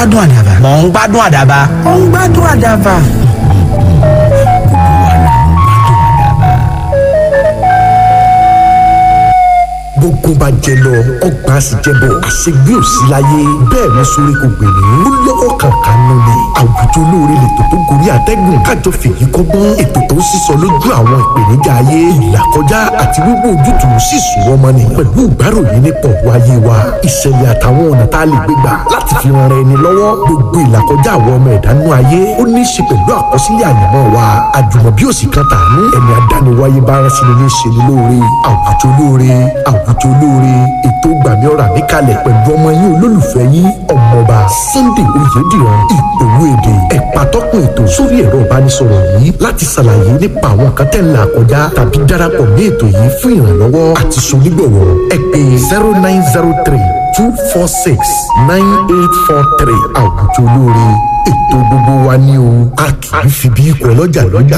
gbádùn àdàbà. mò ń gbádùn àdàbà. ó ń gbádùn àdàbà. gbogbo bá jẹ lọ ọgbà sì jẹ bọ àṣegbé òsì láyé bẹ́ẹ̀ ni sórí kò gbè ní ó lọ́wọ́ kankan nù ni àwùjọ olóore lètò tó gorí àtẹ́gùn kájọ fèyí kọ́gbọ́n ètò tó ń sísọ lójú àwọn ìpèníjà ayé ìlàkọjá àti wíwò ojútùú sì sùn ọmọ ni pẹ̀lú ìgbáròyìn nípa ọ̀rọ̀ ayé wa ìṣẹ̀lẹ̀ àtàwọn ọ̀nà tá a lè gbé gbà láti fi ran ẹni lọ́wọ́ gbogbo ìlàkọjá àwọn ọmọ ẹ̀dánú ayé ó ní í ṣe pẹ̀lú àkọsílẹ̀ àyànmọ́ wa àjùmọ̀bí òsì kan tàánú ẹni adániwáyé bá rán sí ni ní ṣe ni lóore àwùjọ olóore àwùjọ olóore ètò gbàmí ọ̀rà níkàlẹ̀ pẹ̀lú ọmọ yín olólùfẹ́ yín ọmọọba Sunday Oyèdìran ìpòwò èdè ẹ̀pà tọ́kùn ètò sórí ẹ̀rọ ìbánisọ̀rọ̀ yìí láti ṣàlàyé nípa àwọn kan tẹ́ ń là kọjá tàbí darapọ̀ mí ètò yìí fún ìrànlọ́wọ́ àti sonígbọ̀wọ́ ẹ pè zero nine zero three two four six nine eight four three àwùjọ olóore ètò gbogbo wa ní o a kì í fi bí ikọ̀ ọlọ́jà lọ́jà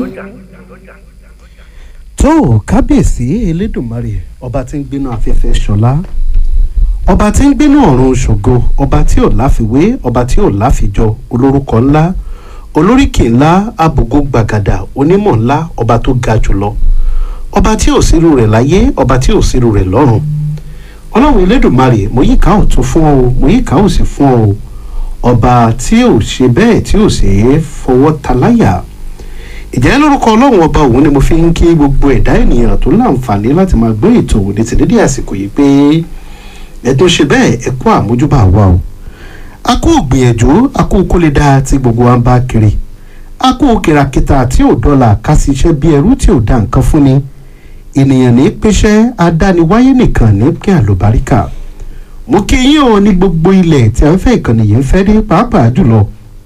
tó kábíyèsí elédùnmarè ọba tí ń gbénú afẹ́fẹ́ ṣọlá ọba tí ń gbénú ọ̀run ṣògo ọba tí ò láfiwé ọba tí ò láfijọ olórúkọ ńlá olóríkì ńlá abògo gbàgàdà onímọ̀ ńlá ọba tó ga jùlọ ọba tí ò sírú rẹ̀ láyé ọba tí ò sírú rẹ̀ lọ́run ọlọ́run elédùnmarè mo yíká ọ̀tún fún ọ mo yíká òsì fún ọ ọba tí ò ṣe bẹ́ẹ̀ tí ò sì é fọwọ́ taláyà ìjẹ́ lórúkọ ọlọ́run ọba òun ni mo fi ń kí gbogbo ẹ̀dá ènìyàn tó láǹfààní láti máa gbé ètò òní ti dédé àsìkò yìí pé ẹ̀tún ṣe bẹ́ẹ̀ ẹ kú àmójúbà wa o a kú gbìyànjú a kú kó lè dáa tí gbogbo wa ń bá kiri a kú kìràkìtà tí ò dọ́là ká sì ṣe bí ẹrú tí ò dá nǹkan fún ni ènìyàn ní pẹ́ṣẹ́ adániwáyé nìkan ní kí àlùbáríkà mo kí yín o ní gbogbo ilẹ̀ tí a ń fẹ́ ìkànnì yìí ń fẹ́ dé pàápàá jùlọ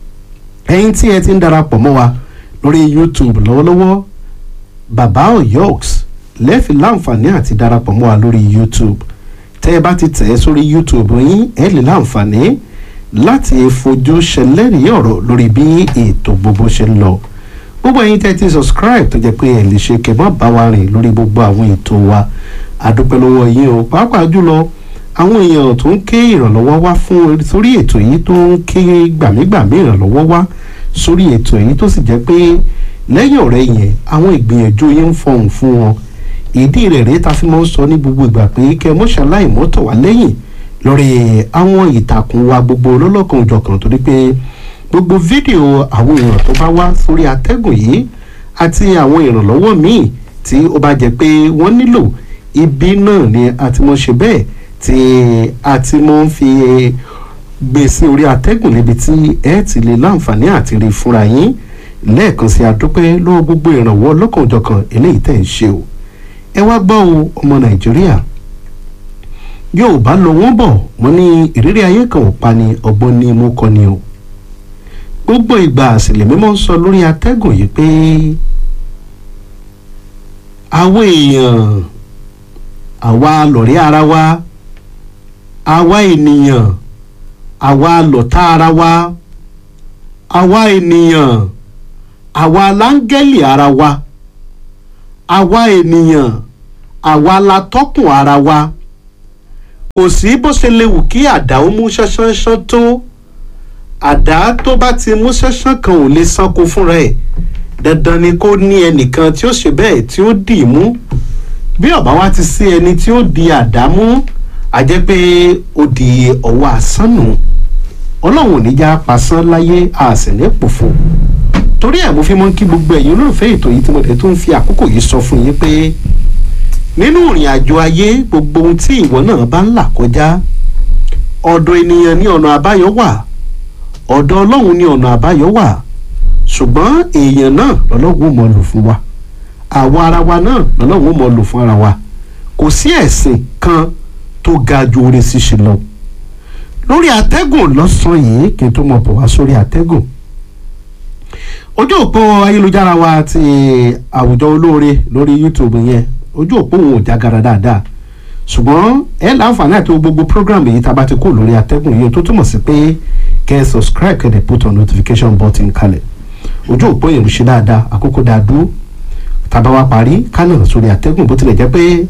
ẹ̀yin tí ẹ ti ń darapọ̀ mọ́ wa lórí youtube lọ́wọ́lọ́wọ́ baba oyoks lẹ́ẹ̀fì láǹfààní àti darapọ̀ mọ́ wa lórí youtube tẹ́ ẹ bá ti tẹ̀ ẹ́ sórí youtube yín ẹ lè láǹfààní láti fojú ṣẹlẹ́rìí ọ̀rọ̀ lórí bí ètò gbogbo ṣe ń lọ gbogbo ẹ̀yin tẹ́ ti subscribe tó jẹ́ pé ẹ lè ṣe kẹ́ má bá wa rìn lórí gbogbo àwọn ètò wa àdúpẹ́ lọ́wọ́ yín o pàápàá jùlọ àwọn èèyàn tó ń ké ìrànlọ́wọ́ wá fún sórí ètò yìí tó ń ké gbàmígbàmí ìrànlọ́wọ́ wá sórí ètò yìí tó sì jẹ́ pé lẹ́yìn ọ̀rẹ́ yẹn àwọn ìgbìyànjú yẹn ń fọhùn fún wọn ìdí rẹ̀ rèé ta fi máa ń sọ ní gbogbo ìgbà pé kẹ́ mọ́ṣáláì mọ́tò wá lẹ́yìn lórí àwọn ìtàkùn wa gbogbo lọ́lọ́kan òjọ̀kan torí pé gbogbo fídíò àwọn èèyàn tó bá wá sórí atẹ́gùn yìí àti àwọn ìrànlọ́wọ́ míì tí ó bá jẹ́ pé wọ́n nílò ibi náà ni a ti mọ̀ ṣe bẹ́ẹ̀ tí a ti mọ̀ ń fi gbé sí orí atẹ́gùn níbi tí ẹ ti lè láǹfààní àti rí fúnra yín lẹ́ẹ̀kan sí adúpẹ́ lọ́wọ́ gbogbo ìrànwọ́ lọ́kànjọ̀kan eléyìí tẹ̀ ń ṣe o ẹ wá gbọ́ o ọmọ nàìjíríà yóò bá lọ wọ́n bọ̀ wọ́n ní ìrírí ayé kan ò pa ni ọgbọ́n ní mú kọ́ ni o gbogbo ìgbà àsìlè mímọ́ ń sọ lórí atẹ́gùn yìí pé àwọn èèyàn àwa lọ̀rẹ́ ara wa àwa ènìyàn àwa lọ̀tá ara wa àwa ènìyàn àwa láńgẹ́lì ara wa àwa ènìyàn àwa la tọ́kùn ara wa kò sí bó ṣe lè wù kí àdá ó mú ṣánṣánṣán tó àdá tó bá ti mú ṣánṣán kan ò lè sanko fúnra ẹ̀ dandan ni kó ní ẹnìkan tí ó ṣe bẹ́ẹ̀ tí ó dì í mú bí ọ̀bá wa ti sí ẹni tí ó di àdá mú a jẹ́ pé ó di ọwọ́ àsánù ọlọ́run ò ní já pasán láyé a sì ní pòfo torí ẹ̀ mo fi mọ́ kí gbogbo ẹ̀yin olólùfẹ́ ètò yìí tí mo tẹ̀ tó ń fi àkókò yìí sọ fún yín pé nínú ìrìn àjò ayé gbogbo ohun tí ìwọ náà bá ń là kọjá ọ̀dọ̀ ènìyàn ní ọ̀nà àbáyọ wà ọ̀dọ̀ ọlọ́run ní ọ̀nà àbáyọ wà ṣùgbọ́n èèyàn náà lọ́lọ́run ó mọ̀ lò fún wa àwa ara wa náà lọ́lọ́run ó mọ̀ lò fún ara wa kò sí ẹ̀sìn kan tó ga ju oore ṣíṣe lọ lórí atẹ́gùn lọ́sàn-án yìí kí n tó mọ̀ bọ̀ wá sórí atẹ́gùn ojú òpó ayélujára wa ti àwùjọ olóore lórí youtube yẹn ojú òpó òun ò jágara dáadáa ṣùgbọ́n ẹ láǹfààní àti gbogbo program yìí tá a bá ti kó lórí atẹ́gùn yìí tó túmọ̀ sí pé kẹ́ ẹ subscribe kẹ́ ẹ dẹ̀ put on notification button kalẹ̀ ojú òpó yẹn ń ṣe dáadáa àkókò dáa dúró tá a bá wá parí kánà sórí atẹ́gùn bó tilẹ̀ jẹ́ pé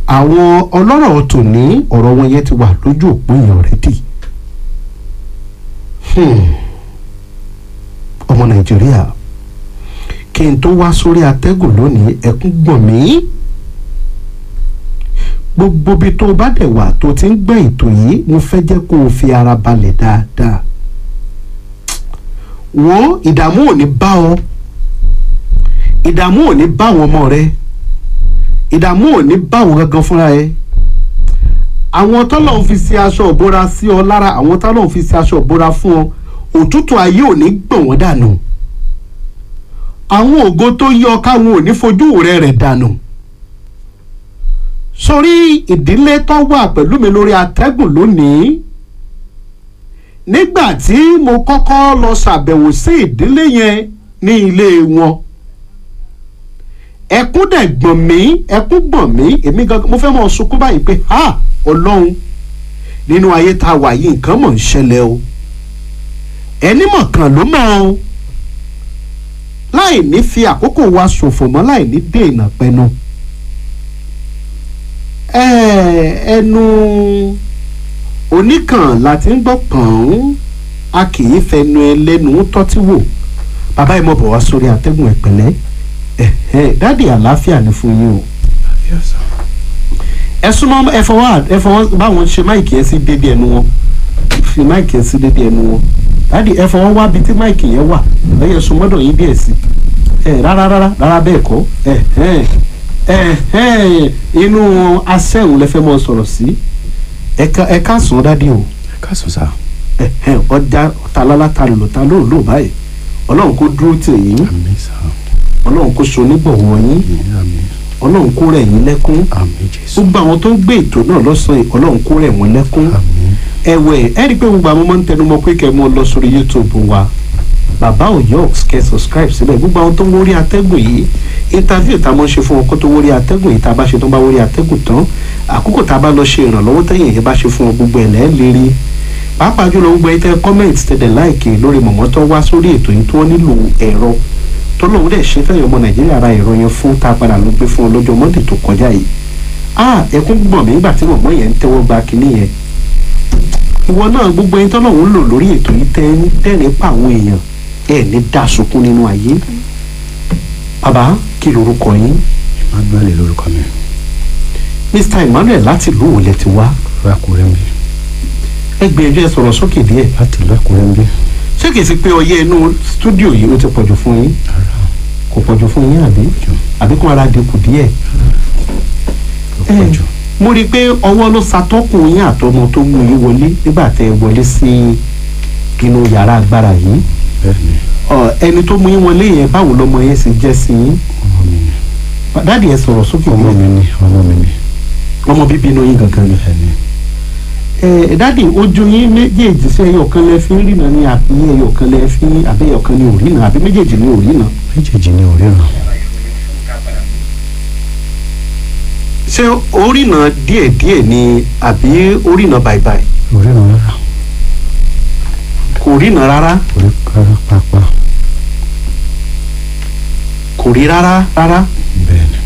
àwọn ọlọ́rọ̀ tòní ọ̀rọ̀ wọn yẹn ti wà lójú òpó yẹn already ọmọ nàìjíríà kí n tó wá sórí atẹ́gùn lónìí ẹkún gbọ̀n mí gbogbo ibi tó o bá dẹ̀ wà tó ti ń gbọ́ ètò yìí mo fẹ́ jẹ́ kó o fi ara balẹ̀ dáadáa wo ìdààmú ò ní bá ọ ìdààmú ò ní bá àwọn ọmọ rẹ ìdààmú ò ní bá àwọn gangan fúnra ẹ àwọn tọ́lọ̀ ń fi ṣe aṣọ ìbora sí ọ lára àwọn tọ́lọ̀ ń fi ṣe aṣọ ìbora fún ọ òtútù ayé ò ní gbọ̀n wọ́n dànù àwọn ògo tó yọ káwọn ò ní fojú rẹ rẹ̀ dànù sórí ìdílé tó wà pẹ̀lú mi lórí atẹ́gùn lónìí nígbà tí mo kọ́kọ́ lọ ṣàbẹ̀wò sí ìdílé yẹn ní ilé wọn ẹkún dẹ̀ gbọ̀n mí ẹkún gbọ̀n mí èmi gangan mo fẹ́ mọ̀ sunkún báyìí pé ha ọlọ́run nínú ayé tá a wà yìí nǹkan mọ̀ ń ṣẹlẹ̀ o ẹni mọ̀ kan ló mọ̀ o láì ní fi àkókò wa ṣòfò mọ́ láì ní dènà pẹnu ẹnu oníkàn láti ń gbọ́ pọ̀n a kì í fẹnu ẹlẹ́nu tọ́tí wò bàbá yìí mọ̀ bọ̀ wá sórí atẹ́gùn ẹ̀pẹ̀lẹ́ dáàdì àlàáfíà ni fún yín o ẹ súnmọ́ ẹ fọwọ́ ẹ fọwọ́ báwọn ṣe máìkì ẹ sí dédé ẹnu wọn fi máìkì ẹ sí dédé ẹnu wọn dáàdì ẹ fọwọ́ wá bí tí máìkì yẹn wà lẹ́yìn ẹ̀sùn mọ́dọ̀ yín díẹ̀ sí ẹ rárá rárá rárá bẹ́ẹ̀ kọ́ ẹ ẹ ẹ inú asẹ́hùn lẹ fẹ́ mọ sọ̀rọ̀ sí ẹ ká sùn dáàdì o ẹ ká sùn sá. ẹ ọjà találá ta lò ta ló lò báyìí ọlọ́run kó dúró tì yín àmín sá ọlọ́run kó so nígbọ̀wọ́ yín àmín àmín ọlọ́run kó rẹ̀ yín lẹ́kún àmín jésù gbogbo àwọn tó ń gbé ètò náà lọ́sàn-án yìí ọlọ́run kó rẹ̀ wọ́n lẹ́kún àmín ẹ̀wẹ̀ ẹ rí i pé gbogbo àwọn máa ń tẹnumọ́ pé kẹ́ ẹ mọ́ lọ sórí youtube wa bàbá òyò kẹ́ subscribe síbẹ̀ gbogbo àwọn tó ń wórí atẹ́gùn yìí interview tá a máa ń ṣe fún wọn kó tó wórí atẹ́gùn yìí tá a bá ṣe tó bá wórí atẹ́gùn tán àkókò tá a bá lọ ṣe ìrànlọ́wọ́ tẹ̀yìn yẹn bá ṣe fún wọn gbogbo ẹ̀ lẹ́ẹ̀ lérí pàápàá jùlọ gbogbo ẹ̀ tẹ́ comment tẹ̀dẹ̀ láìkè lórí mọ̀mọ́ tó wá sórí ètò yìí tó nílò ẹ̀rọ tó lóun dẹ̀ ṣe fẹ́yìn ọmọ nàìjíríà ra ẹ̀rọ yẹn fún tá a padà lọ gbé fún ọ lọ́jọ́ monday tó kọjá yìí ah ẹkún gbọ̀n mí nígbà tí mọ̀mọ́ yẹn ń tẹ́wọ́ gba kinní yẹn ìwọ náà gbogbo ẹni tọ́lọ́run ń lò lórí ètò yìí tẹ́ ń dẹ́rìn pa àwọn èèyàn ẹ̀ ní dá sunkún nínú ayé bàbá kí lorúkọ yín emmanuel lórúkọ mi mr emmanuel láti ìlú wo lẹ ti wá ìlú àkúrẹ́ ń bí ẹ gbìyànjú ẹ sọ̀rọ̀ sókè díẹ̀ láti ìlú àkúrẹ́ ń bí ṣé kìí sí pé ọyẹ́ inú stúdíò yìí ó ti pọ̀jù fún yín ara kò pọ̀jù fún yín àbí àbí kó ara dínkù díẹ̀ ló pọ̀ jù mo rí i pé ọwọ́ ló ṣàtọ́kùn yín àtọmọ tó mú yín wọlé nígbà tẹ́ ẹ wọlé sí inú yàrá agbára yìí bẹ́ẹ̀ ni Ọ, ẹni tó mú yín wọlé yẹn báwo lọmọ yẹn ṣe jẹ́ sí yín ọmọ mi ni dáàdi ẹ sọ̀rọ̀ sókè ọmọ mi ni ọmọ mi ni ọmọ bíbí inú yín gangan ni. bẹ́ẹ̀ ni ẹ dáàdi ojú yín méjèèjì sí ẹyọ kan lẹ fi ń rìnà ní àbí ẹyọ kan lẹ fi àbí ẹyọ kan ní òrìnà àbí méjèèjì ní òrìnà. méjèèjì ni òríran ṣé orìnà díẹ̀díẹ̀ ni àbí orìnà bàìbàì òríran rárá kò rìnà rárá orí rárá pàápàá kò rí rárá rárá. bẹ́ẹ̀ ni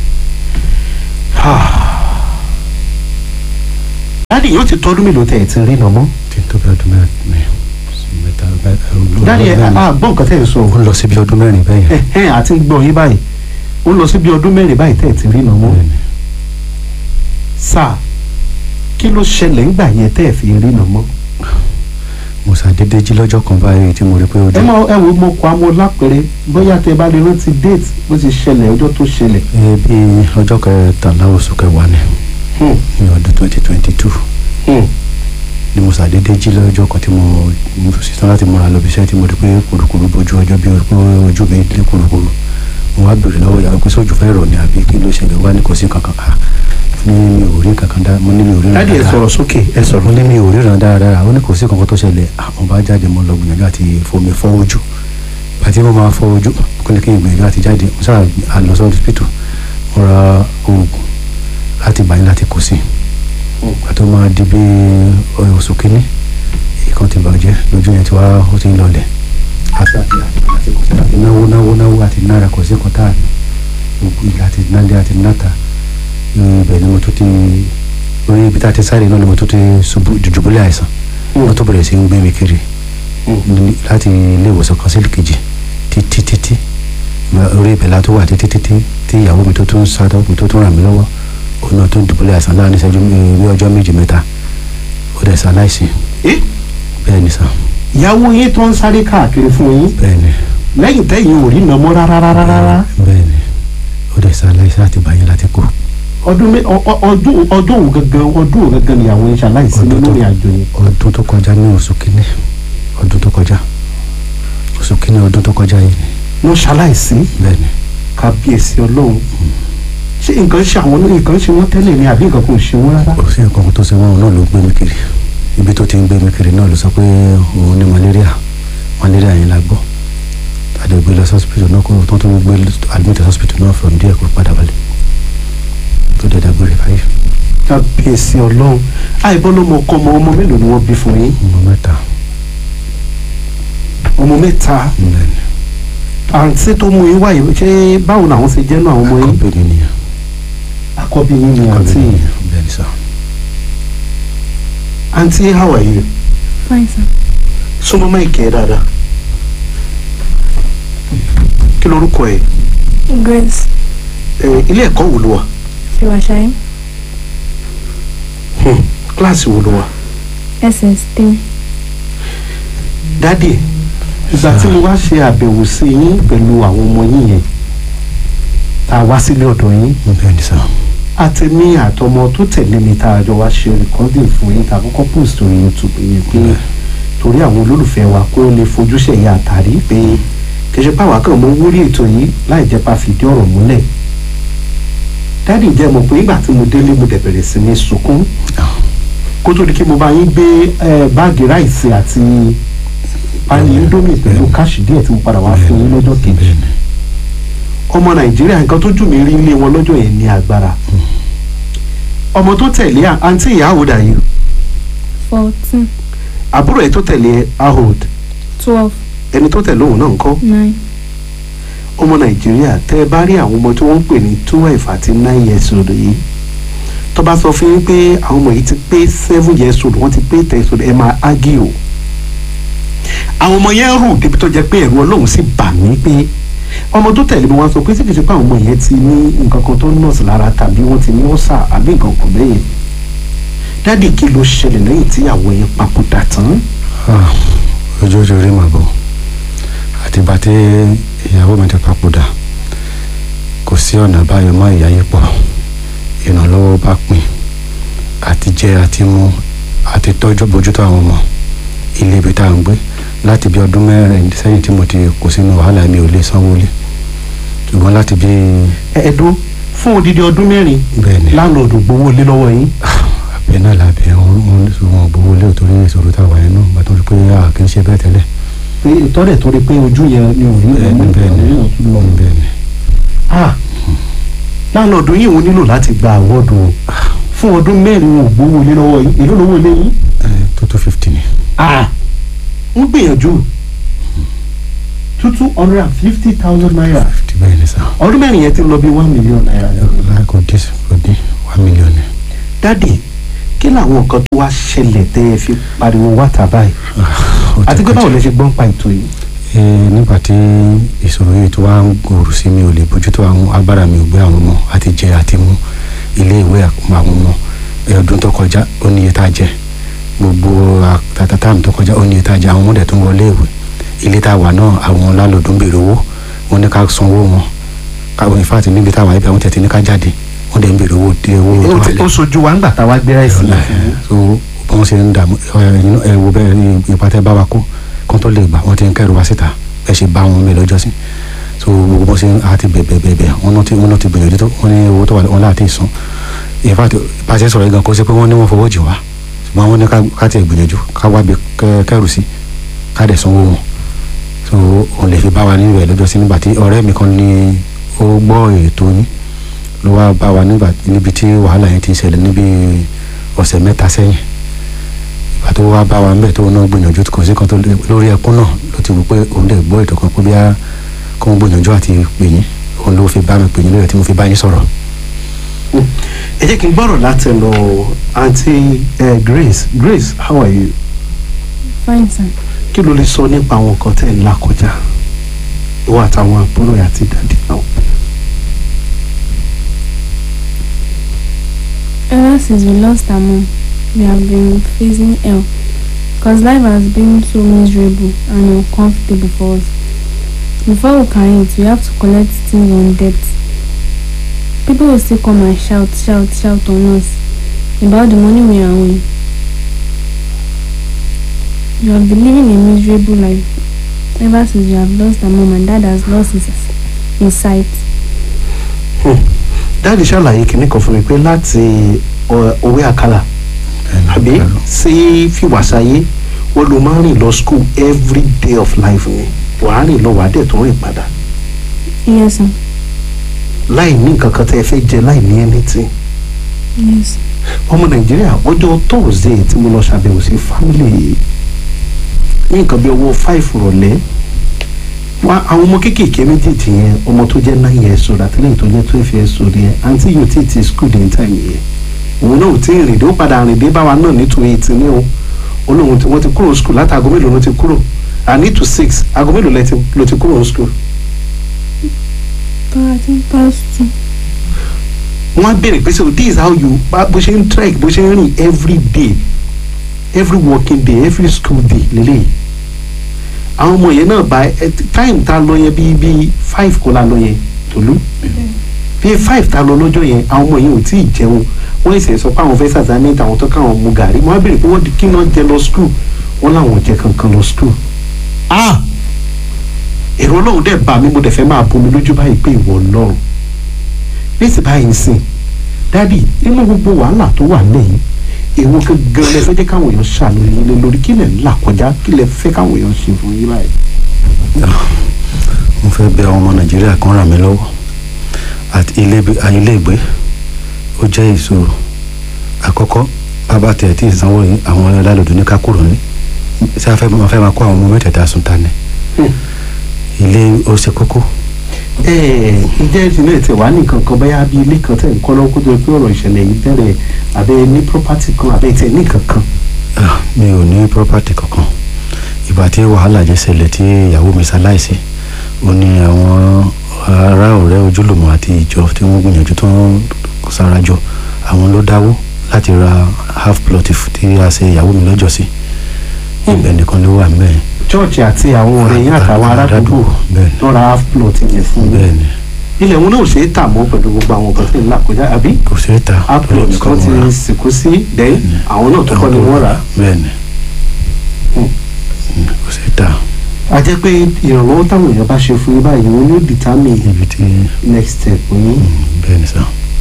dáàdi yóò ti tọ́dún mélòó tẹ̀ ẹ̀ ti rìnà mọ́. tí n tó bí ọdún mẹ́rin mẹ́ta bẹ́ẹ̀ dáàdi ẹ àgbọ̀n nǹkan tẹ̀ ẹ̀ sọ. ó lọ sí bí ọdún mẹ́rin bẹ́ẹ̀ yẹn ẹ̀hẹ́n àti ń gbọ́ yín báyìí ó lọ sí bí ọdún mẹ́rin báyìí tẹ̀ ẹ̀ ti rìnà mọ́. bẹ́ẹ̀ ni sáà kí ló ṣẹlẹ̀ ńgbà yẹn tẹ́ ẹ̀ fi rìnà mọ́. mo ṣàdédé jí lọ́jọ́ kan báyìí tí mo rí pé ó ẹ dé mọ ẹ wo mo kọ amọ lápẹrẹ bóyá tẹ bá lè rántí déètì bó ti ṣẹlẹ̀ ọjọ́ tó ṣẹlẹ̀. ẹ bí ọjọ́ kẹtàlá oṣù kẹwàá ni Hmm, ní ọdún twenty twenty two hmm. ni mo ṣàdédé jí lọ́jọ́ kan tí mo mo sì tán láti múra lọ bí iṣẹ́ tí mo rí pé kùrukùru bójú ọjọ́ bí pé ojú mi lé kùrukùru mo wá bèrè lọ́wọ́ ìyàwó pé sójú fẹ́ rọ̀ ni àbí kí ló ṣẹlẹ̀ wá ní kò sí kankan à ní mi ò rí kankan dá mo ní mi ò rí dáàdi ẹ sọ̀rọ̀ sókè ẹ mo sọ̀rọ̀. ní mi ò ríran dáradára ó ní kò sí kankan tó ṣẹlẹ̀ àwọn bá jáde mo lọ gbìyànjú àti fomi fọ́ ojú àti mo máa fọ́ ojú kó ní kí n gbìyànjú àti jáde mo sáà a lọ sí hospital mo ra oògùn láti gbà yín láti kò sí ìgbà tó máa di bí oṣù kínní ìkan ti bàjẹ́ lójú yẹn ti wá ó ti ń lọlẹ̀ àti àti àti kò sí àti náwó náwó náwó àti náírà kò sí kan tá òkú ilé àti nálé àti náta ibẹ̀ ni mo tún ti orí ibi tá a ti sáré náà ni mo tún ti ṣubú dùdùbúlẹ̀ àìsàn wọ́n tó bẹ̀rẹ̀ sí ń gbé mi kiri ní- láti ilé ìwòsàn kan sí kejì títí títí orí ìbẹ̀là tó wà títí títí tí ìyàwó mi tó tún sádọ́ mi tó tún ràn mí lọ́wọ́ òun náà tó dùbúlẹ̀ àìsàn láàrin ìṣẹ́jú bí ọjọ́ méjì mẹ́ta ó dẹ̀ ṣaláìsí Eh? bẹ́ẹ̀ ni sà ìyàwó yín tó ń sáré káàkiri fún yín bẹ́ẹ̀ ni lẹ́yìn tẹ́yìn ò rí nàmọ́ rárá rárá rárá bẹ́ẹ̀ ni ó dẹ̀ ṣaláìsí láti báyìí láti kú ọdún mé- ọ- ọ- ọdún ọdún òun gangan ọdún òun gangan ni àwọn iṣẹ́ aláìsí Ọdún nínú tó- ìrìn àjò yẹn. ọdún tó kọjá ní oṣù kínní ọdún tó kọjá oṣù kínní ọdún tó kọjá yìí wọ́n ṣaláìsí bẹ́ẹ̀ ni kábíyèsí ọlọ́run ṣé nǹkan ṣe àwọn náà nǹkan ṣe wọ́n tẹ́lẹ̀ ni àbí nǹkan kò ṣe wọ́n rárá. kò sí nǹkan kan tó ṣe wọn náà ló gbé mi kiri ibi tó ti ń gbé mi kiri náà ló sọ pé òun ní malaria malaria yẹn la gbọ́ tàdé gbé lọ sí hospital náà kó tó tó gbé admit hospital náà from there kó padà balẹ̀ tó dẹ̀ dágbére fáyé kábíyèsí ọlọ́run àìbọ́ ló mọ ọkọ ọmọ ọmọ mélòó ni wọ́n bí fún yín ọmọ mẹ́ta ọmọ mẹ́ta bẹ́ẹ̀ ni àǹtí tó mú yín wáyé ṣé báwo làwọn ṣe jẹ́ náà àwọn ọmọ yín kọ́bí mi nìyẹn àkọ́bí yín ni kọ́bí àǹtí mi nìyẹn bẹ́ẹ̀ ni sọ àǹtí how are you Fine, sir. súnmọ́ máìkì ẹ̀ dáadáa kí lorúkọ ẹ̀ Grace ẹ̀ ilé ẹ̀kọ́ wo ló wà Fiwashai, Hmm, kíláàsì wo ló wà SS3. dádì ìgbà tí mo wá ṣe àbẹ̀wò sí yín pẹ̀lú àwọn ọmọ yín yẹn tá a wá sílé ọ̀dọ̀ yín bẹ́ẹ̀ ni sọ àtẹ̀mí àtọmọ tó tẹ̀lé mi tá a jọ wá ṣe recording fún yín tá a kọ́kọ́ post orí youtube yẹn pé torí àwọn olólùfẹ́ wa kó lè fojú sẹ̀yà àtàrí pé kẹsẹ̀ pàwọ́ kan mo wórí ètò yìí láì jẹ́ pa fìdí ọ̀rọ̀ múlẹ̀ dádì jẹ́ mọ̀ pé nígbà tí mo délé mo dẹ̀ bẹ̀rẹ̀ sí ní sunkún kó tó di kí mo bá yín gbé eh, báàgì ráìsì àti pálí indomie pẹ̀lú káàṣì díẹ̀ tí mo padà wá fún yín lọ́jọ́ kejì bẹ́ẹ̀ ni ọmọ nàìjíríà nǹkan tó jù mí rí ilé wọn lọ́jọ́ yẹn ní agbára ọmọ tó tẹ̀lé à- àǹtí ìyá àwòdà yìí 14, àbúrò ẹ̀ tó tẹ̀lé ahod 12, ẹni tó tẹ̀lé òun náà ńkọ́ 9, ọmọ nàìjíríà tẹ́ ẹ bá rí àwọn ọmọ tí wọ́n ń pè ní twelve àti nine years old yìí tó bá sọ fún yín pé àwọn ọmọ yìí ti pé seven years old wọ́n ti pé ten years old ẹ máa ágì o àwọn ọmọ yẹn rù débi tó jẹ́ pé ẹ̀rù ọlọ́run sì bà mí pé ọmọ tó tẹ̀lé mi wá sọ pé sí kìí ṣe pé àwọn ọmọ yẹn ti ní nǹkan kan tó nọ́ọ̀sì lára tàbí wọ́n ti ní ọ̀sà àbí nǹkan kan bẹ́yẹn dádì kí ló ṣẹlẹ̀ lẹ́yìn tí àwọn yẹn papòdà tán Ah, ojú ojú rí màbọ̀ àtìgbà tí ìyàwó mi ti papòdà kò sí ọ̀nà báyọ̀ mọ́ ìyá yìí pọ̀ ìrànlọ́wọ́ bá pín àti jẹ àti mu àti tọ́jú bójútó àwọn ọmọ ilé ibi tá à ń gbé láti bí ọdún mẹ́rin sẹ́yìn tí mo ti kó sínú wàhálà mi ò lè sanwó lé ṣùgbọ́n láti bí ẹ̀ẹ́dún fún odidi ọdún mẹ́rin bẹ́ẹ̀ ni láńlọ́ọ̀dù gbowó lé lọ́wọ́ yín àbẹ̀ náà làbẹ̀ wọn wọn gbowó lé òtórí ìṣòro táwa yẹn náà gbàtọ́ rí pé a kì í ṣe bẹ́ẹ̀ tẹ́lẹ̀ pé ìtọ́lẹ̀ tó rí pé ojú yẹn ni ò rí bẹ́ẹ̀ ni ọmọ bẹ́ẹ̀ ni ìgbà tó lọ. bẹ́ẹ̀ ni Ah, láńlọ́ọ̀dù yìí wọ́n nílò láti gba àwọ́dù o fún ọdún mẹ́rin wọn ò gbowó lé lọ́wọ́ yín èló lówó lé yín. tó tó fifty ni. Ah, ń gbìyànjú two two hundred and fifty thousand naira fifty bẹ́ẹ̀ ni sá. ọdún mẹ́rin yẹn ti lọ bí one million naira. láì kò dín kò dín one million ni. dádì kí làwọn nǹkan tó wá ṣẹlẹ̀ tẹ́ ẹ fi pariwo wáta báyìí Ó ti àti pé kọjá. báwo lẹ ṣe gbọ́n pa ètò yìí. Ẹ, nígbà tí ìṣòro yìí tó wá ń gbòòrò sí mi ò lè bójútó àwọn agbára mi ò gbé àwọn ọmọ àti jẹ àti mú ilé ìwé àwọn ọmọ ẹ, ọdún tó kọjá ó ní iye tá a jẹ gbogbo àtàtàtàm tó kọjá ó ní iye tá a jẹ àwọn ọmọdé tó ń wọlé ìwé ilé tá a wà náà àwọn lálòdù ń béèrè owó wọn ní ká sanwó wọn káwọn ìfáàtì níbi táwa ibi àwọn tẹ̀tí ní ká jáde wọn dẹ̀ ń béèrè owó dé owó tó ó wà ti- lẹ́ ó sojú wa ńgbà tá a wá gbé ráìsì ọ̀la yẹn fún yín. so bí wọ́n ṣe ń dààmú ẹ̀yin ẹ wo bẹ́ẹ̀ ní ipa tẹ́ bá wa kó kán tó lè gbà wọ́n ti ń kẹ́rù wá síta ẹ ṣe bá wọn mi lọ́jọ́ sí so gbogbo bó ṣe ń àti bẹ̀bẹ̀ bẹ̀bẹ̀ wọn náà ti wọn náà ti gbìyànjú tó wọn ní owó tó wà wọn láti sùn in fact pàṣẹ sọ̀rọ̀ yìí gan kó ṣe pé wọ́n ní wọ́n fowó jì wá ṣùgbọ́n wọ́n ní ká- ká tiẹ̀ gbìyànjú ká wá bí kẹ́- kẹ́rù sí ká dẹ̀ sanwó wọn so òun lè fi bá wa níbẹ̀ lọ́jọ́ sí nígbà tí ọ̀rẹ́ mi kan ní ó gbọ́ ètò yín ló wá bá wa nígbà níbi tí wàhálà yẹn ti ṣẹlẹ̀ níbi ọ̀sẹ̀ mẹ́ta sẹ́yìn ìgbà tó wá bá wa ń bẹ̀ tó náà gbìyànjú kò sí kan tó lé- lórí ẹkún náà ló ti wù pé òun lè gbọ́ ètò kan pé bí a kó ń gbìyànjú àti pè yín òun ló fi bá mi pè yín lórí ẹ̀ tí mo fi bá yín sọ̀rọ̀. ẹ jẹ́ kí n gbọ́rọ̀ láti lọ àǹtí eh, Grace Grace how are you Fine, sir. kí ló lè sọ nípa àwọn nǹkan tẹ́ ń là kọjá ìwọ àtàwọn àbúrò ẹ̀ àti dàdí náà. Ever since we lost our mom, we have been facing hell. Because life has been so miserable and uncomfortable for us. Before we can eat, we have to collect things on debt. People will still come and shout, shout, shout on us about the money we are owing. We have been living a miserable life ever since we have lost our mom and dad has lost his, his sight. dáàdì ṣàlàyé kìíní kan fún mi pé láti ọ- òwe àkàlà àbí sí fìwàsáyé wọn ló máa ń rìn lọ school every day of life ni wàá rìn lọ wàá dẹ̀ tó rìn padà Yes, sir. láì ní nǹkan kan tẹ́ ẹ fẹ́ jẹ láì ní anything. Yes. ọmọ nàìjíríà ọjọ́ thursday tí mo lọ ṣàbẹ̀wò sí family yìí ní nǹkan bí ọwọ́ five rọ̀lẹ́ wá àwọn ọmọ kéékèèké méjèèjì yẹn ọmọ tó jẹ́ nine years old àti lẹ́yìn tó jẹ́ twelve years old yẹn àǹtí yóò tí ì ti school ní time yẹn òun náà ò tí ì rìn dé ó padà rìn dé báwa náà nítorí eighty ní o olóhùn tí wọ́n ti kúrò school láti aago mélòó ló ti kúrò àní to six aago mélòó lẹ ti- ló ti kúrò school. I think past two. wọ́n á béèrè pé so this is how you bá bó ṣe ń trek bó ṣe ń rìn every day every working day every school day lélẹ́yìí àwọn ọmọ yẹn náà bá ẹ time ta lọ yẹn bíi bíi five kó la lọ yẹn tòlú bíi five ta lọ lọ́jọ́ yẹn àwọn ọmọ yẹn ò tí ì jẹun wọ́n ṣe sọ pé àwọn fẹ́ sàtánì tàwọn tó káwọn mu gàrí wọ́n á béèrè pé wọ́n di kí náà jẹ lọ school wọ́n làwọn ò jẹ kankan lọ school ah èrò ọlọ́run dẹ̀ bá mi mo dẹ̀ fẹ́ máa bomi lójú báyìí pé ìwọ ọlọ́run nísì báyìí sìn dádì nínú gbogbo wàhálà tó wà lẹ́yìn èwo gangan lẹ fẹ́ jẹ́ káwọn èèyàn ṣàánú yín lé lórí kí lẹ̀ ń là kọjá kí lẹ fẹ́ káwọn èèyàn ṣe fún yín báyìí. mo fẹ́ bẹ àwọn ọmọ nàìjíríà kan ràn mí lọ́wọ́ àti ilé ilé ìgbé ó jẹ́ ìṣòro àkọ́kọ́ bàbá tẹ̀ tí ìsanwó yìí àwọn ọlọ́dún ní ká kúrò ní ṣé a fẹ́ máa fẹ́ máa kó àwọn ọmọ mẹ́tẹ̀ẹ̀ta sùn ta ni ilé ó ṣe kókó ẹ ẹ ǹjẹ́ ti náà tẹ̀ wá nìkan kan báyà bí ilé kan tẹ̀ ń kọ́ lọ́wọ́ kó tó di pé ọ̀rọ̀ ìṣẹ̀lẹ̀ yìí bẹ̀rẹ̀ àbẹ́ ní property kan àbẹ́ tẹ̀ ní kankan. Ah, mi ò ní property kankan ìgbà tí wàhálà jẹ́ ṣẹlẹ̀ tí ìyàwó mi ṣaláìsí ó ní àwọn ará ọ̀rẹ́ ojúlùmọ̀ àti ìjọ tí wọ́n gbìyànjú tó ń sarajọ àwọn ló dáwó láti ra half plot f- tí a ṣe ìyàwó mi lọ́jọ́ sí ibẹ̀ nìkan ló wà mẹ́ẹ̀ chọ́ọ̀chì àti àwọn ọ̀rẹ́ yín àtàwọn aládùúgbò bẹ́ẹ̀ tó ra half plot yẹn fún ni bẹ́ẹ̀ yín. ni ilẹ̀ wọn náà ò ṣe é tà mọ́ pẹ̀lú gbogbo àwọn nǹkan tí ń là kọjá àbí kò ṣeé ta half plot Ọlọ́run kan nìkan ti mọ̀ ra. sìnkú sí dẹ́yìn àwọn náà tó kọ́ ni wọ́n rà á. bẹ́ẹ̀ ni Hmm. Mm, kò ṣeé ta a jẹ́ pé ìrànlọ́wọ́ táwọn èèyàn bá ṣe fún yín báyìí wọn yóò determine ibi tí next step yín. mm, bẹ́ẹ̀ ni sá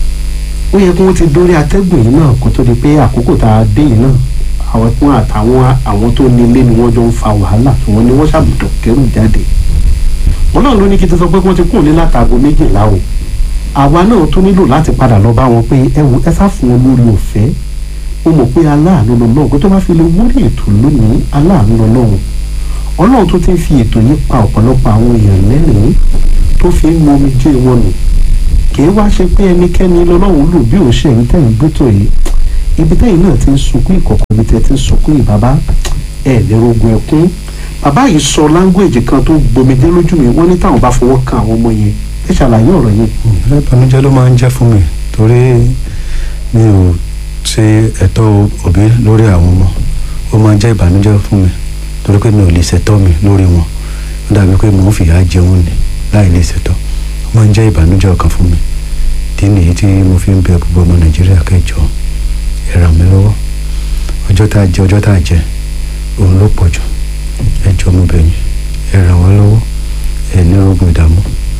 ó yẹ kí wọ́n ti dórí atẹ́gùn yìí náà kó tó di pé àkókò tá a dé yìí náà àwọn tí wọ́n àtàwọn àwọn tó nílé ni wọ́n jọ ń fa wàhálà tí wọ́n ní wọ́n ṣàbùdọ̀ kẹrù jáde. wọn náà ló ní kí n ti sọ pé wọ́n ti kúrò ní látago méjìlá o àwa náà tó nílò láti padà lọ bá wọn pé ẹ wo ẹ sá fún wọn lórí ọ̀fẹ́ ó mọ̀ pé aláàánú lọ́lọ́run kó tó bá fi lè wọlé ètò lónìí aláàánú lọ́lọ́run ọlọ́run tó ti ń fi ètò yìí pa ọ̀pọ̀lọpọ̀ àwọn èèyàn lẹ́rìn-ín tó fi ń mọ omijé wọn nù kì í wá ṣe pé ẹnikẹ́ni lọ́lọ́run lò bí òun ṣe èyí tẹ̀yìn gbẹ́tò yìí ibi tẹ́yìn náà ti ń sunkún ìkọ̀kọ̀ ibi tẹ́ ti ń sunkún ìbàbá ẹ̀ lérò ogun ẹ̀kún bàbá yìí sọ láńgbèjì kan tó gbomidé lójú mi wọ́n ní táwọn bá fọwọ́ kan àwọn ọmọ yẹn ẹ ṣàlàyé ọ̀rọ̀ yẹn. ilé ìbànújẹ́ ló máa ń jẹ́ fún mi torí mi ò ṣe ẹ̀tọ́ òbí lórí àwọn ọmọ ó máa ń jẹ́ ìbànújẹ́ fún mi torí pé mi ò lè ṣẹ̀tọ́ mi lórí wọn ó dàbí pé mò ń fìyà jẹun ni láì lè ṣẹ̀tọ́ ó máa ń jẹ́ ìbànújẹ́ ọkàn fún mi tí nìyí tí mo fi ń bẹ gbogbo ọmọ nàìjíríà kẹjọ ẹ ràn mí lọ́wọ́ ọjọ́ tá a jẹ ọjọ́ tá a jẹ òun ló pọ̀ jù ẹ jọ̀ọ́ mo bẹ̀ yín ẹ ràn wá lọ́wọ́ ẹ ní rògùn ìdààmú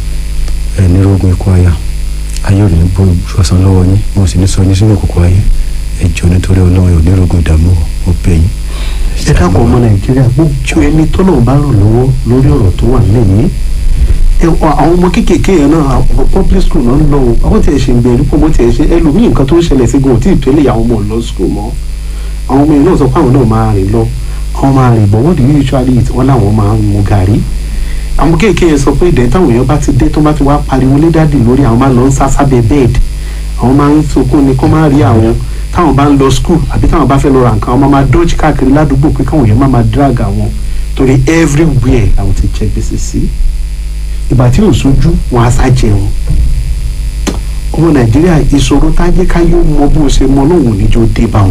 ẹ ní rògùn ikú aya ayé ò ní bó ṣọ̀sán lọ́wọ́ yín mo sì ní sọ yín sínú òkùnkùn ayé ẹ jọ̀ọ́ nítorí ọlọ́run ẹ ò ní rògùn ìdààmú o, mo bẹ̀ yín. ẹ dákun ọmọ nàìjíríà gbogbo ẹni tọ́lọ̀ bá ràn lọ́wọ́ lórí ọ̀rọ̀ tó wà lẹ́yìn ẹ ọ àwọn ọmọ kéékèèké yẹn náà àwọn public school náà ń lọ o àwọn tí ẹ ṣe ń bẹ̀rù pọ̀ mọ́ tí ẹ ṣe ẹlòmíì nǹkan tó ń ṣẹlẹ̀ sí gan-an tí ìtẹ́lẹ̀ àwọn ọmọ lọ school mọ́ àwọn ọmọ yẹn náà sọ pé àwọn náà máa rìn lọ àwọn máa rìn bọ̀ what do you usually eat wọ́n láwọn máa ń mu gàrí àwọn kéékèèké yẹn sọ pé ìdẹ́ táwọn èèyàn bá ti dé tó bá ti wá pariwo lé dádì lórí àwọn máa lọ ń sá sábẹ́ bed àwọn máa ń sunkún ni kó má rí àwọn táwọn bá ń lọ school àbí táwọn bá fẹ́ lọ ra nǹkan àwọn máa máa dodge káàkiri ládùúgbò pé káwọn èèyàn má máa drag àwọn torí everywhere làwọn ti jẹ gbèsè sí ìgbà tí ò sójú wọn á sá jẹun ọmọ nàìjíríà ìṣòro tájé káyọ̀ mọ bó ṣe mọ lóhùn níjó dé bá wọn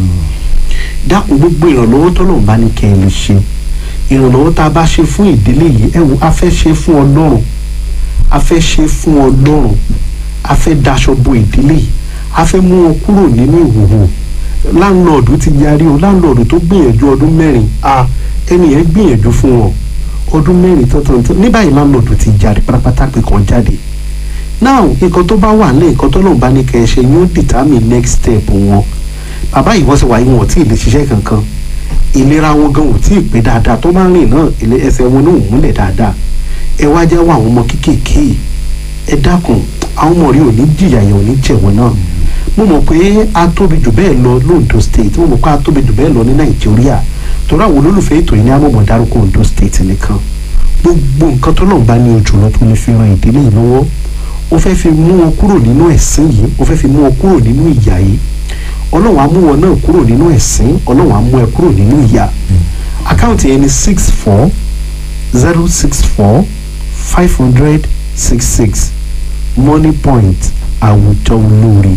dákun gbogbo ìrànlọ́wọ́ tọ́lọ́run bá ní kẹ́ ẹ lè ṣe ìrànlọ́wọ́ tá a bá ṣe fún ìdílé yìí ẹ wo a fẹ́ ṣe fún ọlọ́run a fẹ́ ṣe fún ọlọ́run a fẹ́ daṣọ bo ìdílé yìí a fẹ́ mú wọn kúrò nínú ìhòòhò láńlọ́ọ̀dù ti yarí o láńlọ́ọ̀dù tó gbìyànjú ọdún mẹ́rin a ẹni yẹn gbìyànjú fún wọn ọdún mẹ́rin tọ́tàn tó ní báyìí láńlọ́ọ̀dù ti jáde pátápátá pé kàn jáde now nǹkan tó bá wà lẹ́yìn nǹkan tó lọ́n bá ní kẹ́ ẹ ṣe yóò determine next step wọn bàbá yìí wọ́n sì wáyé wọn ò tí ì lè ṣiṣẹ́ kankan ìlera wọn gan ò tí ì pé dáadáa tó máa ń rìn náà ilé ẹsẹ̀ wọn náà ò múlẹ̀ dáadáa ẹ wá jẹ́ wọ àwọn ọmọ kéékèèké ẹ dákun àwọn ọmọ rí ò ní jìyà yẹn ò ní jẹ̀wọ̀n náà mo mọ̀ pé a tóbi jù bẹ́ẹ̀ lọ lóńdó state mo mọ̀ pé a tóbi jù bẹ́ẹ̀ lọ ní nàìjíríà torí àwọn olólùfẹ́ ètò yìí ní àmọ̀mọ̀ dárúkọ ondo state nìkan gbogbo nǹkan tó lọ́n bá ní ojú lọ tó lè fi ran ìdílé yìí lọ́wọ́ ó fẹ́ fi mú wọn kúrò nínú ẹ̀sìn yìí ó fẹ́ fi mú wọn kúrò nínú ìyà yìí ọlọ́run á mú wọn náà kúrò nínú ẹ̀sìn ọlọ́run á mú ẹ kúrò nínú ìyà àkáǹtì yẹn ni six four zero six four five hundred six six money point àwùjọ olóore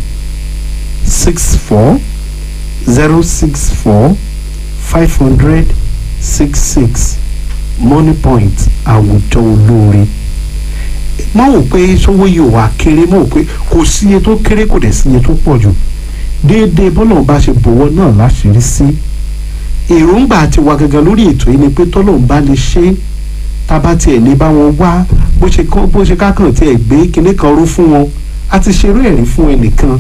six four zero six four five hundred six six money point àwùjọ olóore má wò pé sówó yìí ò wá kéré má wò pé kò sí iye tó kéré kò dẹ̀ sí iye tó pọ̀ jù déédéé bọ́lọ̀ bá ṣe bọ̀wọ́ náà láṣìírí sí èròǹgbà àti wà gangan lórí ètò yìí ni pé tọ́lọ́run bá lè ṣe é tábà tiẹ̀ lè bá wọn wá bó ṣe kán bó ṣe kákan tiẹ̀ gbé kinní kan ró fún wọn a ti ṣeré ẹ̀rí fún ẹnìkan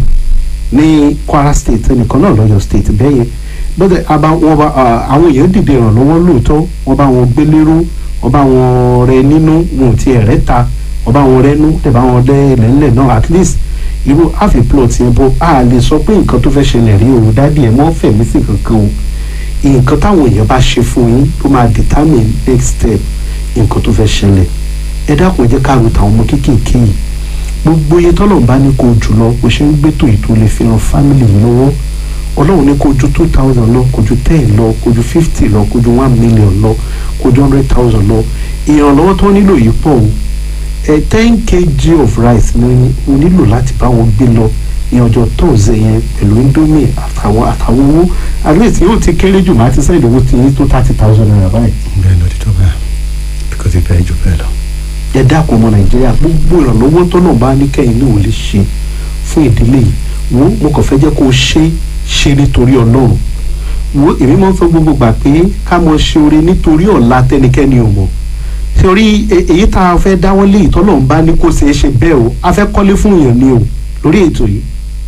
ní Kwara state ẹnìkan náà lọ́yọ̀ state bẹ́yẹn bọ́dẹ̀ wọn bá àwọn èèyàn dìde ìrànlọ́wọ́ lóòótọ́ wọ́n bá wọn gbé lérò wọ́n bá wọn rẹ nínú wọn ò tiẹ̀ rẹ́ ta wọ́n bá wọn rẹ́nu tẹ̀ bá wọn lẹ́ lẹ́ńlẹ̀ náà at least irú half a plot yẹn bó a lè sọ pé nǹkan tó fẹ́ ṣẹlẹ̀ rí o dádì ẹ̀ mọ́ fẹ̀mí sí kankan o nǹkan táwọn èèyàn bá ṣe fún yín tó máa determine next step nǹkan tó fẹ́ ṣẹlẹ̀ ẹ dákun ẹ jẹ́ ká ro tàwọn ọmọ kéékèèké yìí gbogbo iye tọ́lọ̀ bá ní kó jùlọ o ṣe ń gbétò ètò lè fi ran family yìí lọ́wọ́ ọlọ́run ní kó ju two thousand lọ kó ju ten lọ kó ju fifty lọ kó ju one million lọ kó ju hundred thousand lọ ìrànlọ́wọ́ tó nílò yìí pọ̀ o ẹ ten kg of rice ni o nílò láti bá wọn gbé lọ ní ọjọ́ tóòzẹ̀ yẹn pẹ̀lú indomie àtàwọn àtàwọn owó at least yóò ti kéré jù máa ti sẹ́yìn owó ti yín tó thirty thousand naira báyìí. bẹ́ẹ̀ ló ti tó bẹ́ẹ̀ because ìfẹ́ jù bẹ́ẹ̀ lọ. ẹ dákun ọmọ nàìjíríà gbogbo ìrànlọ́wọ́ tó náà bá ní kẹ́yìn ní òun lè ṣe fún ìdílé yìí wo mo kàn fẹ́ jẹ́ kó o ṣe ṣe nítorí ọlọ́run wo èmi máa ń fẹ́ gbogbo gbà pé ká mọ ṣe oore nítorí ọ̀la tẹnikẹ́ni ò mọ̀ torí èyí tá a fẹ́ dáwọ́ lé ìtọ́lọ́run bá ní kó ṣeé ṣe bẹ́ẹ̀ o a fẹ́ kọ́lé fún èèyàn ni o lórí ètò yìí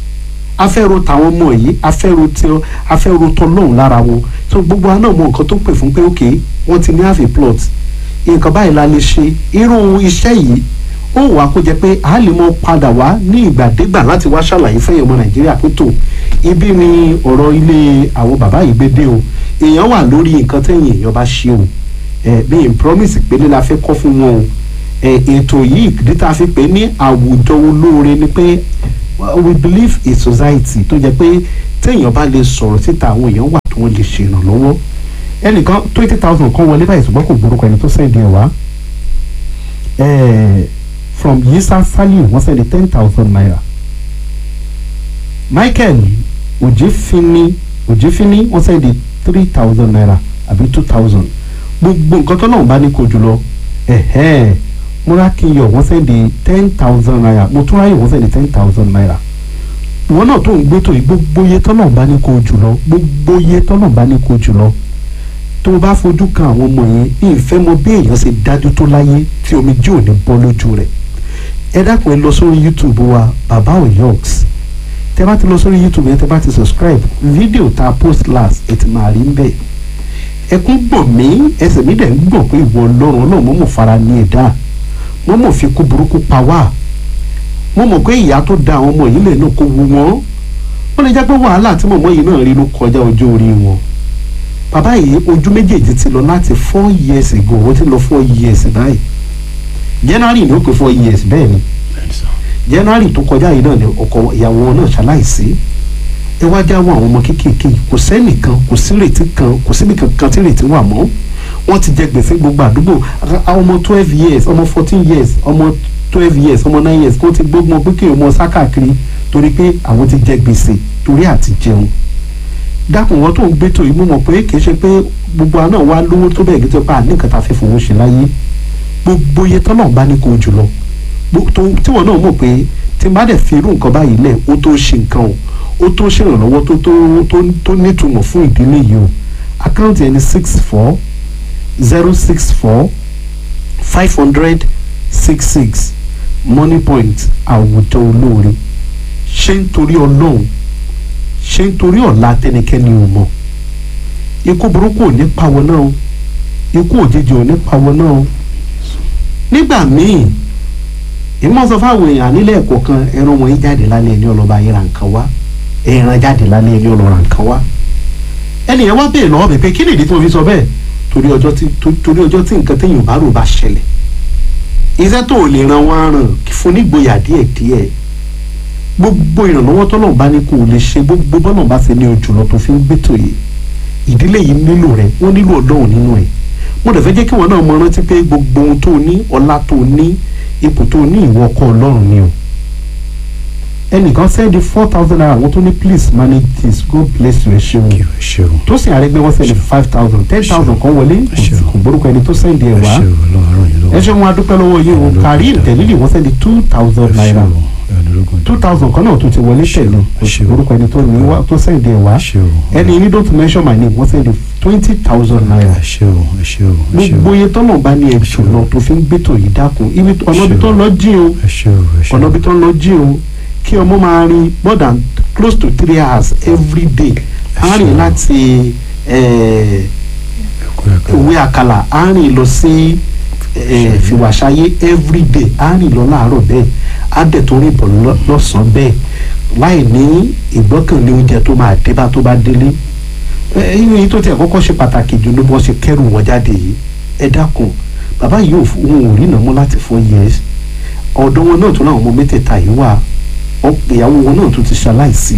a fẹ́ ro tàwọn ọmọ yìí a fẹ́ ro tí a fẹ́ ro tọ́lọ́run lára wọn so gbogbo wa náà mọ nǹkan tó pè fún pé ok wọ́n ti ní half a plot nǹkan báyìí la lè ṣe irú iṣẹ́ yìí ó wàá kó jẹ pé a lè mọ padà wá ní ìgbàdégbà láti wá ṣàlàyé fẹ́yìn ọmọ nàìjíríà pé tó ibi ni ọ̀rọ̀ ilé àwọn bàbá yìí gbé dé o èèyàn wà lórí nǹkan tẹ̀yìn èèyàn bá ṣe o ẹ bí n promise pélé la fẹ́ kọ́ fún wọn o ẹ ètò yìí ìdí tá a fi pè ní àwùjọ olóore ni pé we believe in society tó jẹ pé téèyàn bá lè sọ̀rọ̀ síta àwọn èèyàn wà tó wọ́n lè ṣe ìrànlọ́wọ́ ẹnìkan twenty thousand kan wọlé báyìí ṣùgbọ́n kò gbórúkọ ẹni tó sẹ́ndì ẹ̀ wá from yisa saliu wọ́n sẹ́ndì ten thousand naira michael ojefini ojefini wọ́n sẹ́ndì three thousand naira àbí two thousand gbogbo nǹkan tó náà bá ní kó jùlọ múrákìyọ wọ́n sẹ́ndì ten thousand naira mọ̀túnráyọ̀ wọ́n sẹ́ndì ten thousand naira ìwọ náà tó ń gbé tó yìí gbogbo iye tọ́nà bá ní kó jùlọ gbogbo iye tọ́nà bá ní kó jùlọ tó o bá fojú kan àwọn ọmọ yẹn ní ìfẹ́ mọ bí èèyàn ṣe dájú tó láyé tí omi jí ò ní bọ́ lójú rẹ̀ ẹ dákun ẹ lọ sórí youtube wa baba oyoks tẹ bá ti lọ sórí youtube yẹn tẹ bá ti subscribe fídíò tá a post last ẹ ti máa rí ń bẹ̀ ẹkún gbọ̀n mí ẹsẹ̀ mi dẹ̀ ń gbọ̀n pé ìwọ ọlọ́run ọlọ́run mọ̀ mọ̀ fara ní ẹ̀dá mọ̀ mọ̀ fi kú burúkú pa wá mo mọ̀ pé ìyá tó da àwọn ọmọ yìí lè náà kó wu wọn ó lè jẹ́ pé wàhálà tí mọ̀mọ́ yìí náà rí ló kọjá ọjọ́ orí wọn bàbá yìí ojú méjèèjì ti lọ láti four years ago ó ti lọ four years báyìí january ni ó pé four years bẹ́ẹ̀ ni january tó kọjá yìí náà ni ọkọ ìyàwó wọn náà ṣaláìsí ẹ wá já wọn àwọn ọmọ kéékèèké kò sẹ́nìkan kò sí ìrètí kan kò síbi kankan tí ìrètí wà mọ́ wọ́n ti jẹ gbèsè gbogbo àdúgbò a- ọmọ twelve years ọmọ fourteen years ọmọ twelve years ọmọ nine years kó ti gbógun pé kí ọmọ sá káàkiri torí pé àwọn ti jẹ gbèsè torí àti jẹun dákun wọn tó ń gbé tó yìí mú mọ̀ pé kì í ṣe pé gbogbo àná wa lówó tó bẹ́ẹ̀ gẹ́gẹ́ pa ní nǹkan tá a fẹ́ fowó ṣe láyé gbogbo iye tọ́lọ̀ bá ní kó o jùlọ Gbo- tó- tí wọn náà mọ̀ pé tí n bá dẹ̀ fi irú nǹkan báyìí lẹ̀ ó tó ṣe nǹkan o ó tó ṣèrànlọ́wọ́ tó tó tó tó nítumọ̀ fún ìdílé yìí o àkáǹtì ẹni six four zero six four five hundred six six money point àwùjọ olóore ṣé nítorí ọlọ́run ṣé nítorí ọ̀la tẹnikẹ́ni ò mọ̀ ikú burúkú ò ní pawọ́ náà o ikú òjijì ò ní pawọ́ náà o nígbà míì ìmọ̀ sọ fáwọn èèyàn nílẹ̀ ẹ̀kọ́ kan ẹran wọn yìí jáde lálẹ́ ẹni ọlọ́ba yìí ra nǹkan wá ẹran jáde lálẹ́ ẹni ọlọ́ra nǹkan wá ẹnìyẹn wá bèèrè lọ́wọ́ mi pé kí nìdí tí mo fi sọ bẹ́ẹ̀ torí ọjọ́ tí tó- torí ọjọ́ tí nǹkan téèyàn bá rò bá ṣẹlẹ̀ iṣẹ́ tó ò lè ran wọn ràn fún nígboyà díẹ̀ díẹ̀ gbogbo ìrànlọ́wọ́ tọ́lọ̀ bá ní kó o lè ṣe gbogbo bọ́lọ̀ bá ṣe ní ojú lọ tó fi ń gbẹ́tò yìí ìdílé yìí nílò rẹ wọ́n nílò ọlọ́run nínú ẹ̀ mo dẹ̀ fẹ́ jẹ́ kí wọn náà mọ rántí pé gbogbo ohun tó ní ọlá tó ní ipò tó ní ìwọ ọkọ ọlọ́run ni o ẹnìkan sẹ́ndí four thousand naira àwọn tó ní please manage this God bless you ẹ ṣeun kí o ṣe o tó sì àrẹ́gbẹ́ wọn sẹ́ndí five thousand ten thousand kan wọlé Ṣeun. kò gbórúkọ ẹni tó sẹ́ndí ẹ̀ ẹ wá ṣe o ọlọ́run yìí lọ́wọ́ ẹ ṣe wọn adúpẹ́ lọ́wọ́ yìí o Ọlọ́run Karim ṣeun. tẹ̀lílì wọ́n sẹ́ndí two thousand naira two thousand kan náà tó ti wọlé tẹ̀lé kò sí Ṣeun. gbórúkọ ẹni tó ní wá tó sẹ́ndí ẹ̀ wá ṣe o ẹni ní don't mention my name wọ́n sẹ́ndí twenty thousand naira ẹ ṣe o ẹ ṣe o ẹ ṣe o gbogbo iye tọ́nà bá ní ẹ̀jù Ṣeun. lọ tó fi ń gbẹ́tò yìí dákun ibi ọ̀nà ibi Ṣeun. tó ń lọ jí o ẹ ṣe o ẹ ṣe o ọ̀nà ibi tó ń lọ jí o kí ọmọ máa rin more than close to three hours every day á rìn Ṣeun. láti eh, Ẹkú ẹkú. ìwé àkàlà á rìn lọ sí eh, fìwàṣayé every day á rìn lọ láàárọ̀ bẹ́ẹ̀ á dẹ̀ tó rìn bọ̀ lọ- lọ́sàn-án bẹ́ẹ̀ láì ní ìgbọ́kànlé oúnjẹ tó máa dé bá tó bá délé inú yìí tó tiẹ̀ kọ́kọ́ ṣe pàtàkì jù ló bọ́ ṣe kẹ́rù wọn jáde yìí ẹ dákun bàbá yìí ò fún òun ò rí ìnáwó láti four years ọ̀dọ̀ wọn náà tó láwọn ọmọ mẹ́tẹ̀ẹ̀ta yìí wà ọ- ìyàwó wọn náà tó ti ṣaláìsí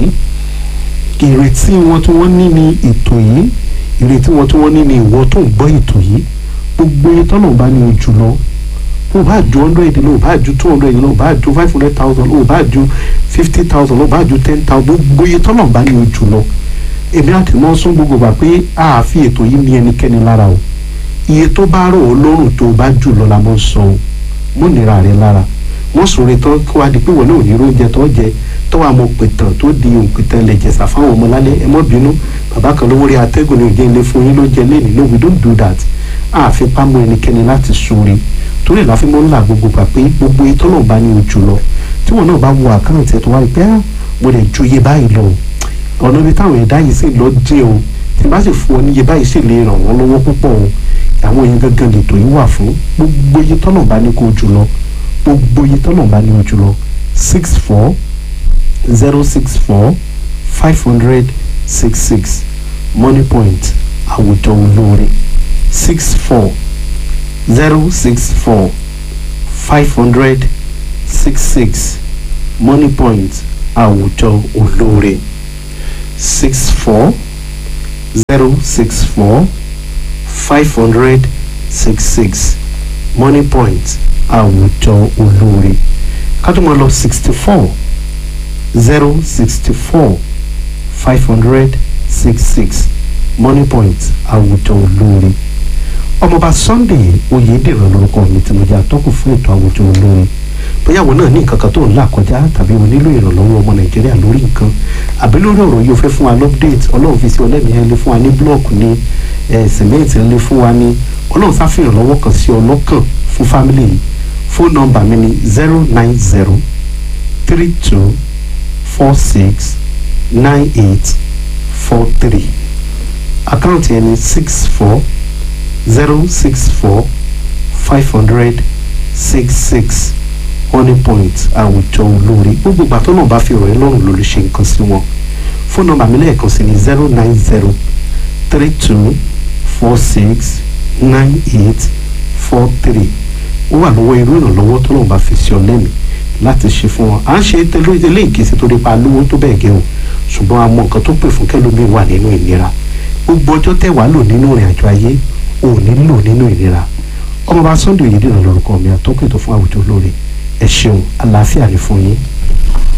ìrètí wọn tí wọ́n ní ní ètò yìí ìrètí wọn tí wọ́n ní ní ìwọ tó ń gbọ́ ètò yìí gbogbo iye tọ́nà bá ní ojú lọ o bá ju hundred lọ o bá ju two hundred lọ o bá ju five hundred thousand lọ o bá ju fifty thousand lọ o bá ju ten thousand gbogbo iye tọ́nà bá ní ojú lọ èmi àti mọ́ sún gbogbo gbà pé a fi ètò yìí ní ẹnikẹ́ni lára o iye tó bá rò ó lọ́rùn tó o bá jù lọ la mọ́ sọ o mọ́ nira rẹ lára wọ́n sọ̀rọ̀ tán kí wàá di pé wọ́n náà ò ní oúnjẹ tó jẹ tó wàá mọ pẹ̀tàn tó di òǹpẹ̀tàn lẹ̀ jẹ̀sà fáwọn ọmọ lálẹ́ ẹ mọ́ bínú bàbá kan lówó rí atẹ́gùn ní òjẹ́ ilé fún yín ló jẹ lẹ́nu no we don't do that a fi pamọ́ ẹnikẹ́ni láti sóore torí ìlà fi mọ́ ńlá gbogbo gbà pé gbogbo ètò náà bá ní ojú lọ tí wọn náà bá wo àkáǹtì ẹ̀ tó wá rí pé ah mo lè ju iye báyìí lọ o ọ̀nà ibi táwọn ẹ̀dá yìí sì lọ jẹ́ o tí bá sì fún ọ ní iye báyìí sì lè ràn wọ́n lọ́wọ́ púpọ̀ o àwọn èèyàn gangan lètò yìí wà fún gbogbo iye tọ́nà bá ní kó jù lọ gbogbo iye tọ́nà bá ní o jù lọ six four zero six four five hundred six six money point àwùjọ olóore six four zero six four five hundred six six money point àwùjọ olóore six four zero six four five hundred six six money point àwùjọ olóore ká tó máa lọ sixty four zero sixty four five hundred six six money point àwùjọ olóore ọmọọba sunday oyèdèrè lórúkọ mi tí mo jẹ́ atọ́kùn fún ètò àwùjọ olóore bóyá àwọn náà ní nǹkan kan tó ń là kọjá tàbí o nílò ìrànlọ́wọ́ ọmọ nàìjíríà lórí nǹkan àbí lórí ọ̀rọ̀ yìí o fẹ́ fún wa lọ́pdẹ̀tì ọlọ́run fi sí ọlẹ́mìí ẹ̀ lè fún wa ní blọ́ọ̀kù ní sìmẹ́ǹtì ẹ̀ lè fún wa ní ọlọ́run sáfihàn lọ́wọ́ kan sí ọlọ́kàn fún fámìlì yìí fóònù nọ́mbà mi ni zero nine zero three two four six nine eight four three àkáǹtì ẹni six four zero six four five hundred six six honey point àwùjọ olórí gbogbo ìgbà tó náà bá fi ọ̀rọ̀ ẹ lọ́rùn ló lè ṣe nǹkan sí wọn fóònù nọ́mbà mi lẹ́ẹ̀kan sí ni zero nine zero three two four six nine eight four three ó wà lọ́wọ́ irú ìrànlọ́wọ́ tó náà bá fi sí ọ lẹ́mìí láti ṣe fún wọn à ń ṣe tẹ́lẹ̀ ilé ìkísí tó nípa lówó tó bẹ́ẹ̀ gẹ́ o ṣùgbọ́n a mọ nǹkan tó pè fún kẹ́lómi wà nínú ìnira gbogbo ọjọ́ tẹ́ wàá lò nínú ìrìn àjò ayé ò ní lò nínú ìnira ọmọọba sunday oyèdèrè lórúkọ mi àtọ́kùn ètò fún àwùjọ olóore ẹ ṣeun àlàáfíà ní fún yín